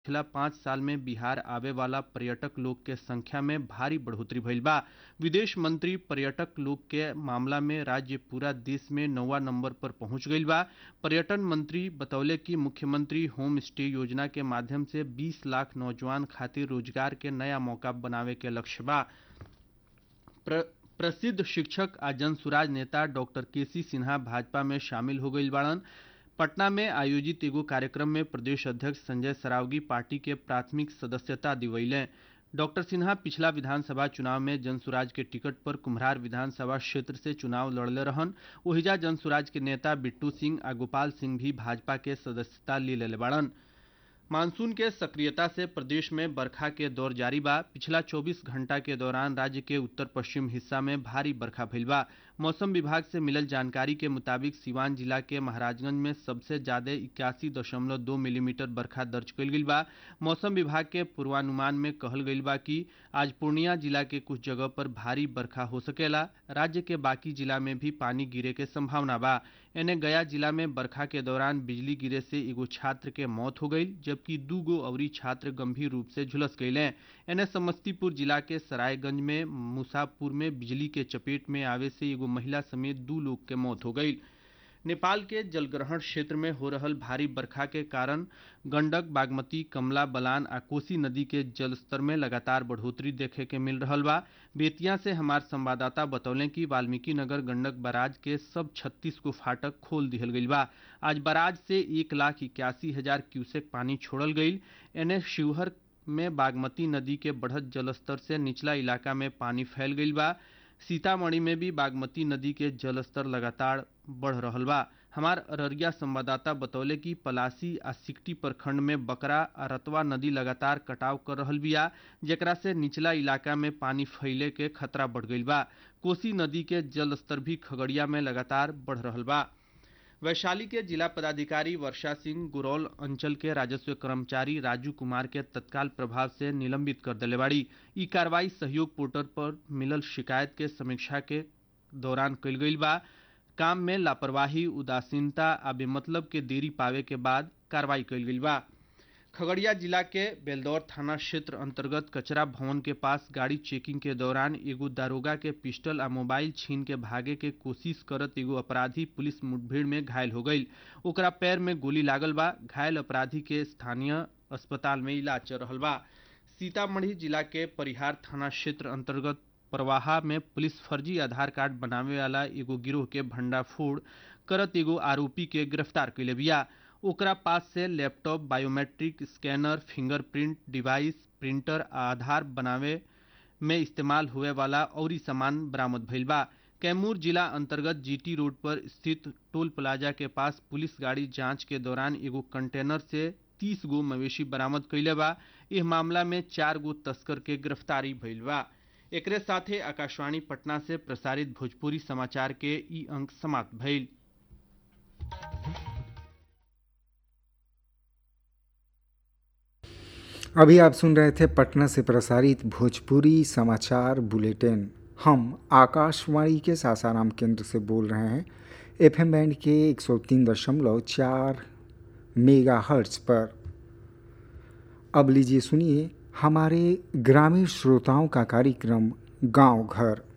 पिछला पाँच साल में बिहार आवे वाला पर्यटक लोग के संख्या में भारी बढ़ोतरी भइल बा विदेश मंत्री पर्यटक लोग के मामला में राज्य पूरा देश में नौवा नंबर पर पहुंच गईल बा पर्यटन मंत्री बतौले कि मुख्यमंत्री होम स्टे योजना के माध्यम से 20 लाख नौजवान खातिर रोजगार के नया मौका बनावे के लक्ष्य बा प्र, प्रसिद्ध शिक्षक आ जनसुराज नेता डॉक्टर केसी सिन्हा भाजपा में शामिल हो गईल बाड़न पटना में आयोजित एगो कार्यक्रम में प्रदेश अध्यक्ष संजय सरावगी पार्टी के प्राथमिक सदस्यता दिवैले डॉक्टर सिन्हा पिछला विधानसभा चुनाव में जनसुराज के टिकट पर कुम्हरार विधानसभा क्षेत्र से चुनाव लड़ले रहन ओहिजा जनसुराज के नेता बिट्टू सिंह आ गोपाल सिंह भी भाजपा के सदस्यता ले लेले बाड़न मानसून के सक्रियता से प्रदेश में बरखा के दौर जारी बा पिछला 24 घंटा के दौरान राज्य के उत्तर पश्चिम हिस्सा में भारी बरखा भइल बा मौसम विभाग से मिलल जानकारी के मुताबिक सिवान जिला के महाराजगंज में सबसे ज्यादा इक्यासी दशमलव दो मिलीमीटर बरखा दर्ज कईल गईल बा मौसम विभाग के पूर्वानुमान में कहल गईल बा कि आज पूर्णिया जिला के कुछ जगह पर भारी बरखा हो सकेला राज्य के बाकी जिला में भी पानी गिरे के संभावना बा एने गया जिला में बरखा के दौरान बिजली गिरे से एगो छात्र के मौत हो गई जबकि दू गो अवरी छात्र गंभीर रूप से झुलस गईले एने समस्तीपुर जिला के सरायगंज में मुसापुर में बिजली के चपेट में आवे से एगो महिला समेत दू लोग के मौत हो गई नेपाल के जलग्रहण क्षेत्र में हो रहल भारी बरखा के कारण गंडक बागमती कमला बलान आ कोसी नदी के जलस्तर में लगातार बढ़ोतरी देखे के मिल रहल बा बेतिया से हमार संवाददाता बतौले कि वाल्मीकि नगर गंडक बराज के सब 36 को फाटक खोल दिहल गईल बा आज बराज से एक लाख इक्यासी हजार क्यूसेक पानी छोड़ल गईल एने शिवहर में बागमती नदी के बढ़त जलस्तर से निचला इलाका में पानी फैल गईल बा सीतामढ़ी में भी बागमती नदी के जलस्तर लगातार बढ़ रहल बा हमार अररिया संवाददाता बतौले कि पलासी आ सिकटी प्रखंड में बकरा आ रतवा नदी लगातार कटाव कर रहल बिया जेकरा से निचला इलाका में पानी फैले के खतरा बढ़ गईल बा कोसी नदी के जलस्तर भी खगड़िया में लगातार बढ़ रहल बा वैशाली के जिला पदाधिकारी वर्षा सिंह गुरौल अंचल के राजस्व कर्मचारी राजू कुमार के तत्काल प्रभाव से निलंबित कर दिले बाड़ी ई कार्रवाई सहयोग पोर्टल पर मिलल शिकायत के समीक्षा के दौरान कल गईल बा काम में लापरवाही उदासीनता आ बेमतलब के देरी पावे के बाद कार्रवाई कल गईल बा खगड़िया जिला के बेलदौर थाना क्षेत्र अंतर्गत कचरा भवन के पास गाड़ी चेकिंग के दौरान एगो दारोगा के पिस्टल आ मोबाइल छीन के भागे के कोशिश करत एगो अपराधी पुलिस मुठभेड़ में घायल हो गई ओकरा पैर में गोली लागल बा घायल अपराधी के स्थानीय अस्पताल में इलाज चल रहा बा सीतामढ़ी जिला के परिहार थाना क्षेत्र अंतर्गत परवाहा में पुलिस फर्जी आधार कार्ड बनावे वाला एगो गिरोह के भंडाफोड़ करत एगो आरोपी के गिरफ्तार कैले बिया ओकरा पास से laptop biometric scanner fingerprint device printer Aadhaar बनावे में इस्तेमाल हुए वाला और सामान बरामद भइल बा कैमूर जिला अंतर्गत जीटी रोड पर स्थित टोल प्लाजा के पास पुलिस गाड़ी जांच के दौरान एगो कंटेनर से तीस गो मवेशी बरामद कैले बा इस मामला में चार गो तस्कर के गिरफ्तारी भइल बा एकरे साथे आकाशवाणी पटना से प्रसारित भोजपुरी समाचार के ई अंक समाप्त भइल अभी आप सुन रहे थे पटना से प्रसारित भोजपुरी समाचार बुलेटिन हम आकाशवाणी के सासाराम केंद्र से बोल रहे हैं एफएम बैंड के 103.4 मेगा हर्ट्ज पर अब लीजिए सुनिए हमारे ग्रामीण श्रोताओं का कार्यक्रम गांव घर